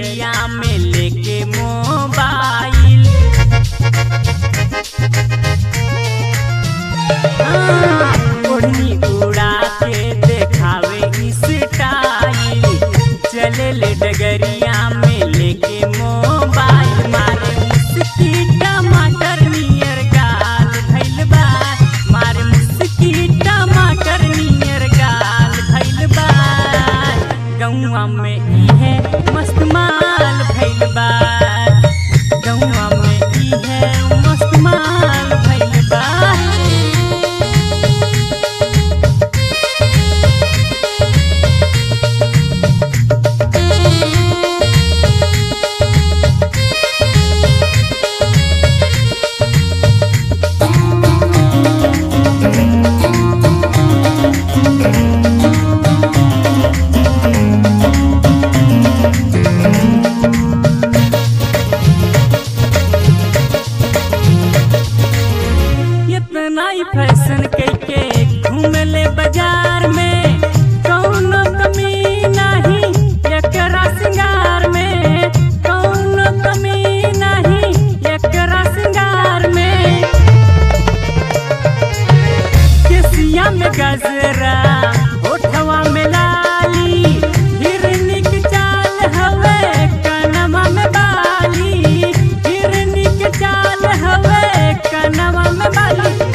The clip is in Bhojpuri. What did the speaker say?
डगरिया में लेके मोबाइल हाँ, ओढ़नी उड़ा के देखावे स्टाइल चले ले डगरिया में लेके मोबाइल मारे मुस्की टमाटर नियर गाल भइल बा मारे मुस्की टमाटर नियर गाल भइल बा गौआ में इहे मस्त माल भइल बा गौआ में इहे मस्त माल भइल बा इतना ही फैशन कैके घूमले बाजार में कौनो कमी नहीं एकरा सिंगार में कौनो कमी नहीं एकरा सिंगार में केसिया में गजरा ओठवा में लाली हिरनी के चाल हवे कनमा में बाली हिरनी के चाल हवे कनमा में बाली